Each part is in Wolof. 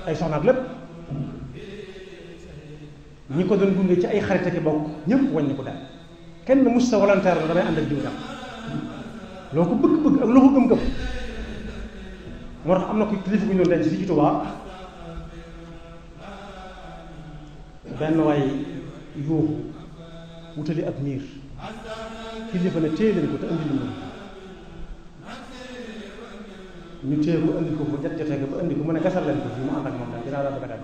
ay soxnaat lépp ñi ko doon gunge ci ay xarit ak i bokk ñëpp wàññi ko dem kenn mus sa volontaire la damay ànd ak jiw dem loo ko bëgg-bëgg ak loo ko gëm-gëm moo tax am na ko kilifa gu ñu doon denc fii ci Tuubaa benn waay yuuxu wutali ab miir kilifa ne téye leen ko te andi lu ñu téye ko andi ko ba jot jotee ba andi ko mu ne gasal leen ko fii mu ànd ak moom daal dinaa daal bëgg a dem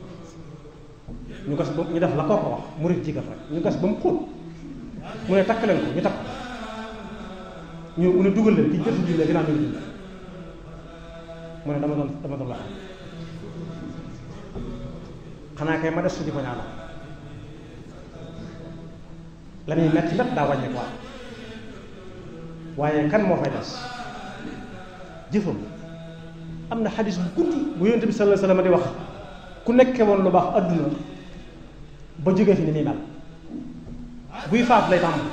ñu gas ba ñu def la koo ko wax murit jigal rek ñu gas ba mu xóot mu ne takk leen ko ñu takk ñu mu ne dugal leen ki jëtu jullee ginnaaw ñu julli mu ne dama doon dama doon la xanaa kay ma des su di ko ñaanal la muy metti lépp daa wàññi ko waaye kan moo fay des jëfam am na xadis bu guddi bu yonent bi sallallahu alayhi wasallam di wax ku nekke woon lu baax adduna ba jógee fi ni muy mel buy faat lay tàmm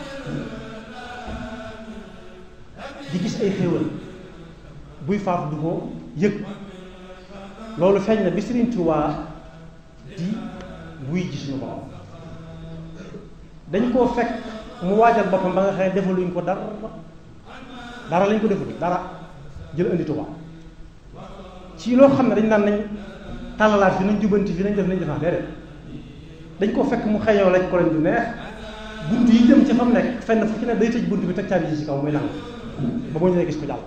di gis ay xéewal buy faat du ko yëg loolu feeñ na bi Sëriñ Tuubaa di wuy gis ñu ko dañ koo fekk mu waajal boppam ba nga xam ne defaluñ ko dara dara lañ ko defal dara jël indi Tuubaa ci loo xam ne dañ naan nañ tàllalaat fi nañ jubanti fi nañ def nañ defaat déedéet dañ koo fekk mu xëyoo lañ ko lañ du neex bunt yi jëm ci fa mu nekk fenn fu ci ne day tëj bunt bi teg caabi ji ci kaw muy lang ba boo ñëwee gis ko jàll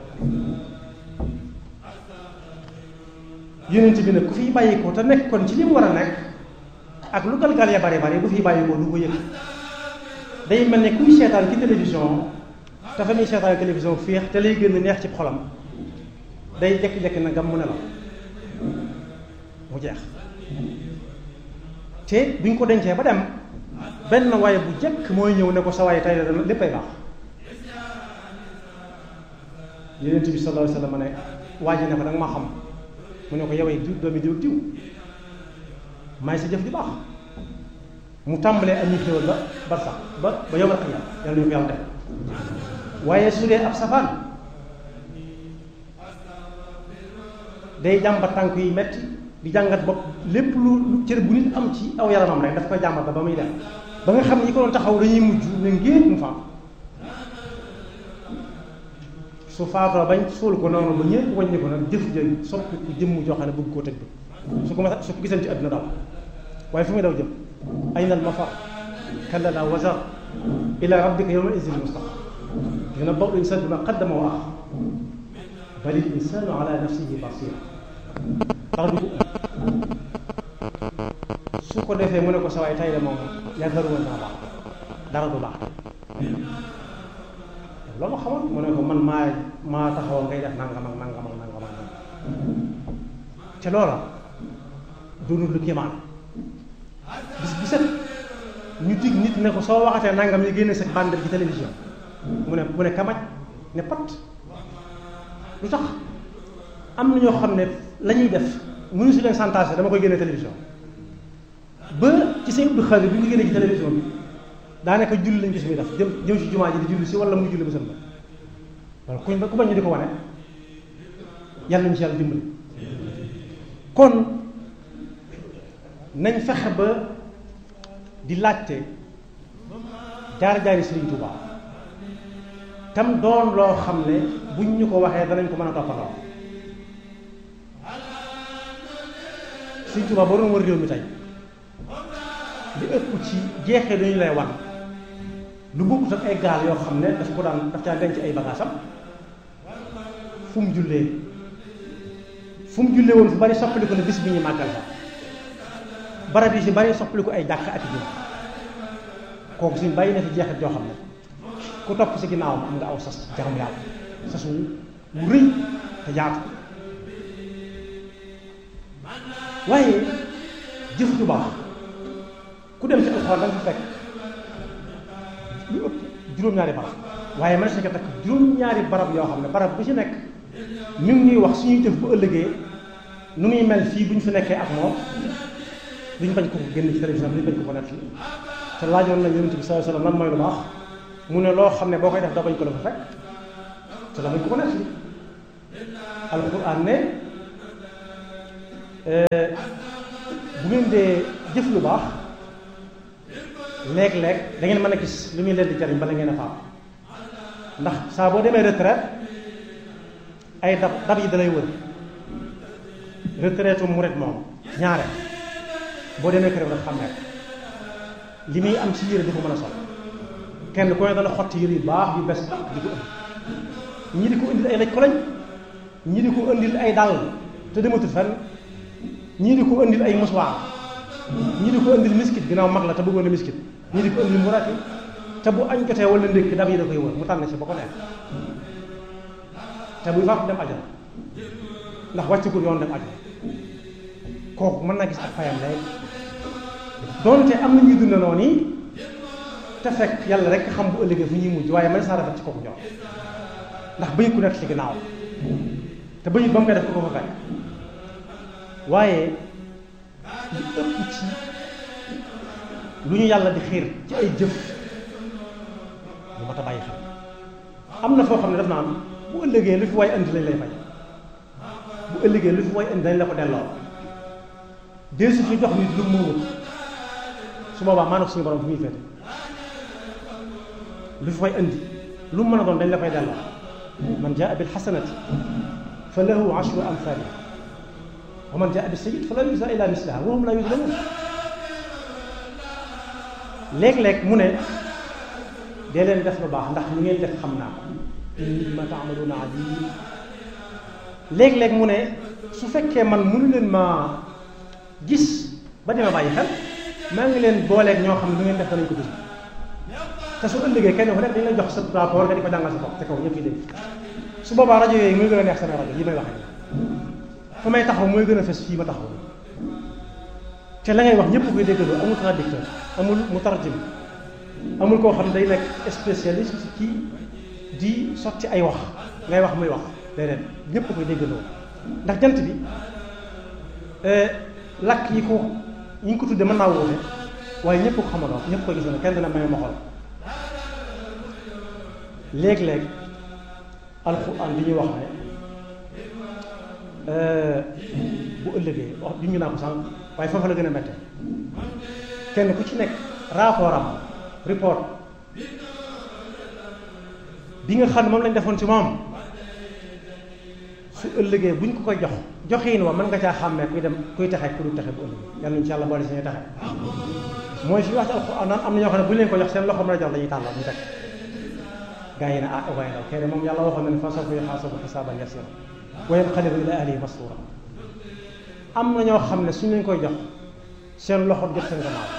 yonent bi nag ku fiy bàyyi ko te nekk kon ci li mu war a nekk ak lu galgal ya bari bari bu fiy bàyyi ko du ko yëg day mel ne kuy seetaan ci télévision te fa muy seetaan télévision féex te lay gën a neex ci xolam day jekki-jekki na ngam mu ne la mu jeex te buñ ko dencee ba dem benn waaye bu jekk mooy ñëw ne ko sa waaye tey la dana léppay baax yonent bi sallallahu alayhi wasallam ne waa ji ne ko danga ma xam mu ne ko yowee diw doomi diw diw may sa jëf ju baax mu tàmbalee am ñu xéwal ba bar sax ba ba yomal xiyam yàlla ñu ko yàlla def waaye su dee ab safaan day jàmbat tànk yi metti di jàngat bopp lépp lu lu cër bu nit am ci aw yaramam rek daf koy jàmbat ba ba muy dem ba nga xam ne ñi ko doon taxaw dañuy mujj ne ngéet mu faam su faatoo bañ suul ko noonu ba ñëpp wàññi ko nag jëf ja soppi ku jëmm joo xam ne bëgg koo tëj bi su ko ma su ko gisal ci àdduna daw waaye fu muy daw jëm ayna al mafar kalla la wazar ila rabbika yawma izin mustaqar yunabbahu l-insaanu bimaa qaddama wa axar bal l-insaanu ala nafsihi basira dara du ko su ko defee mu ne ko sa waay tay de moom yaakaaru woon dana baax dara du baax loolu xamoon mu ne ko man maa maa taxawoon ngay def nangam ak nangam ak nangam ak nangam te loola doonul lu kéemaan bis bi set ñu dig nit ne ko soo waxatee nangam yi génne sa bande ci télévision mu ne mu ne kamaj ne pat lu tax am na ñoo xam ne la ñuy def mënu si leen santage dama koy génne télévision ba ci seen Abdou Khadir bi ñu génne ci télévision bi daanaka julli lañ gis muy def jëm jëm si jumaa ji di julli si wala muy julli ba sën ba wala kuñ ku bañ ñu di ko wane yàlla nañu si yàlla dimbali kon nañ fexe ba di laajte jaar-jaari Sëriñ Tuubaa tam doon loo xam ne buñ ñu ko waxee danañ ko mën a toppatoo Sëriñ Tuubaa boo doon war réew mi tey li ëpp ci jeexee dañu lay wan lu bokkut ak ay gaal yoo xam ne daf ko daan daf caa denc ay bagaasam fu mu jullee fu mu jullee woon fu bari soppaliku ne bis bi ñu màggal sax barab yi si bari soppaliku ay jàkk ak jëm kooku suñ bàyyi na fi jeexit joo xam ne ku topp si ginnaawam am nga aw sas jaram yàlla sas wu wu rëy te yaatu waaye jëf ju baax ku dem ci alxuraan da nga fa fekk lu ëpp juróom-ñaari barab waaye man sa ko takk juróom-ñaari barab yoo xam ne barab bu ci nekk mi ngi ñuy wax suñuy jëf bu ëllëgee nu muy mel fii bu ñu fi nekkee ak moom duñ bañ ko ko génn ci télévision bi duñ bañ ko ko nett te laajoon nañ yonent bi sallallahu alayhi wasallam lan mooy lu baax mu ne loo xam ne boo koy def da bañ ko la fa fekk te la bañ ko ko nett alquran ne bu ngeen dee jëf lu baax léeg-léeg da ngeen mën a gis lu muy leen di jariñ bala ngeen a faam ndax saa boo demee retraite ay dab dab yi dalay wër retraite mu ret moom ñaare boo demee kër rek xam ne li muy am ci yére di ko mën a sol kenn ku ne dana xotti yére yu baax yu bes di ko ëndi ñi di ko indil ay laj ko lañ ñi di ko indil ay dàll te dematul fenn ñii di ko indil ay muswaar ñii di ko indil miskit ginnaaw mag la te bëggoon a miskit ñii di ko indil mu rati te bu añ jotee wala ndékki dab yi da koy wër mu tànn si ba ko neex te buy faatu dem ajal ndax wàccugul yoon dem ajal kooku mën naa gis ak fayam léegi doonte am na ñuy dund noonu yi te fekk yàlla rek xam bu ëllëgee fu ñuy mujj waaye man saa rafet ci kooku ñor ndax bëyit ku nekk ci ginnaaw te bëyit ba mu koy def ko ko fa fekk waaye li ëpp ci lu ñu yàlla di xiir ci ay jëf lu mat a bàyyi xel am na foo xam ne daf naa am bu ëllëgee lu fi waay indi lañ lay fay bu ëllëgee lu fi waay indi dañ la ko delloo dee su fi jox nit lu moomut su boobaa maanaam suñu borom fu muy féete lu fi waay indi lu mu mën a doon dañ la koy delloo man jaa bil xasanati fa lahu ashru amthaliha wa man jaa bi sayyi'atin falaa yujzaa illaa mislahaa wa hum laa yuzlamuun léeg-léeg mu ne dee leen def lu baax ndax lu ngeen def xam naa ko inni bimaa ta'maluuna aliim léeg-léeg mu ne su fekkee man mënu leen maa gis ba dima bàyyi xel maa ngi leen booleeg ñoo xam ne lu ngeen def danañ ko gis te su ëllëgee kenn ku nekk dañ lay jox sa rapport nga di ko jàngal sa bopp te kaw ñëpp yi dégg su boobaa rajo yooyu muy gën a neex sama rajo yi may waxee fa may taxaw mooy gën a fes fii ma taxaw te la ngay wax ñëpp koy déggandoo amul traducteur amul mutarjim amul koo xam ne day nekk spécialiste ci di sotti ay wax ngay wax muy wax déedéet ñëpp koy déggandoo ndax jant bi lakk yi ko yi ñu ko tuddee mën naa wuute waaye ñëpp ko xamandoo ñëpp ko gisandoo kenn dina may ma xool léeg-léeg alxuraan bi ñuy wax ne bu ëllëgee wax junj naa ko sànq waaye foofu la gën a métte kenn ku ci nekk rapport am report bi nga xam ne moom lañ defoon ci moom su ëllëgee buñ ko koy jox joxiin wa mën nga caa xàmmee kuy dem kuy texe ku du texe bu ëllëgee yàlla nañu ci yàlla boole si ñuy texe mooy fi wax ci alxuraan naan am na ñoo xam ne bu ñu leen ko jox seen loxo mën a jox dañuy tàllal ñu teg gaa yi ne ah waaye ndaw kenn moom yàlla waxoon na ne fa sawfa yuhaasabu hisaaban yasiira wa yanqalibu ilaa ahlihi masruura am na ñoo xam ne suñ leen koy jox seen loxo jot seen gannaaw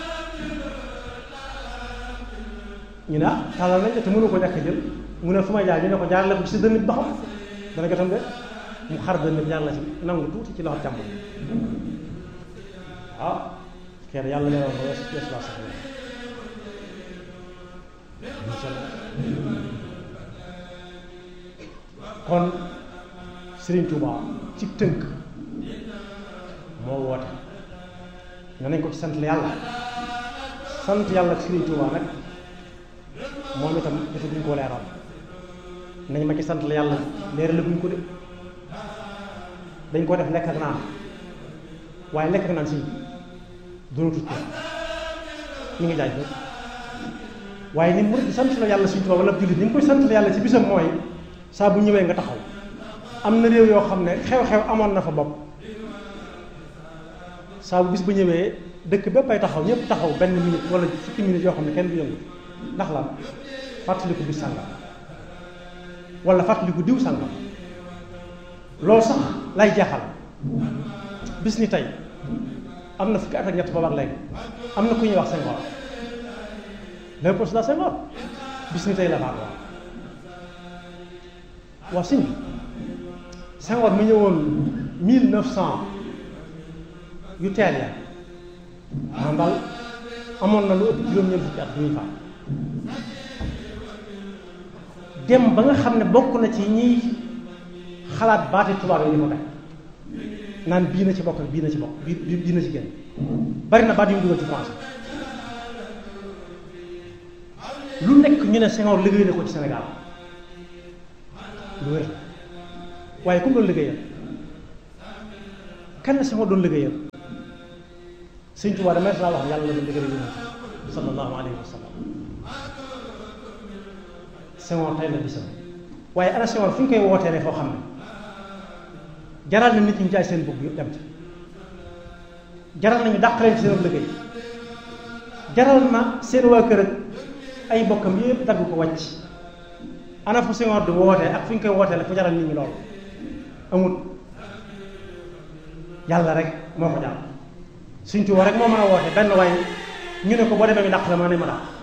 ñu ne ah tàllal nañ te mënu ko ñàkk jël mu ne fu may jaar ñu ne ko jaar la ko ci sa dënn bi ba xam dana jotam de mu xar dënn bi jaar la ci nangu tuuti ci loxo jàmbur ah kenn yàlla nee woon ko wees wees laa sax kon Serigne Touba ci tënk moo woote nga nañ ko ci sant yàlla sant yàlla ak Serigne Touba nag moom itam dafa duñ ko leeral nañ ma ci sant la yàlla leeral la buñ ko de dañ ko def lekk ak naan waaye lekk ak naan si doonatut ko ñu ngi jaaj rek waaye ni mu di sant la yàlla Serigne Touba wala jullit ni nga koy sant la yàlla ci bisam mooy saa bu ñëwee nga taxaw am na réew yoo xam ne xew-xew amoon na fa bopp saa bu bis ba ñëwee dëkk bépp ay taxaw ñëpp taxaw benn minute wala fukki minute yoo xam ne kenn du yëngu ndax la fàttaliku bis sàngam wala fàttaliku diw sàngam loolu sax lay jaaxal bis ni tey am na fukki at ak ñett boobu ak léegi am na ku ñuy wax Senghor Léopold Sédar Senghor bis ni tey la faatu waaw sëñ bi Senghor mu ñëwoon mille neuf cent yu teel ya maanaam daal amoon na lu ëpp juróom-ñeent fukki at bu ñuy faat dem ba nga xam ne bokk na ci ñiy xalaat baati tubaab yi ñu ko teg naan bii na ci bokk bii na ci bokk bii bii na ci génn bari na baat yu mu dugal ci français lu nekk ñu ne Senghor liggéey na ko ci Sénégal lu wér waaye comme loolu liggéeyal kan la Senghor doon liggéeyal Sëñ Tuubaa damay saa wax yàlla la doon liggéeyal yonent sallallahu alayhi wa sallam Senghor tey la bisam waaye ana Senghor fu ñu koy wootee foo xam ne jaral na nit ñi jaay seen bëgg yëpp dem ci jaral nañu dàq leen ci seen liggéey jaral na seen waa kër ak ay bokkam yëpp dagg ko wàcc ana fu Senghor di wootee ak fu ñu koy wootee la fu jaral nit ñi loolu amul yàlla rek moo ko jaral Sëñ Tuubaa rek moo mën a woote benn waaye ñu ne ko boo demee mi dàq la maa ne ma dàq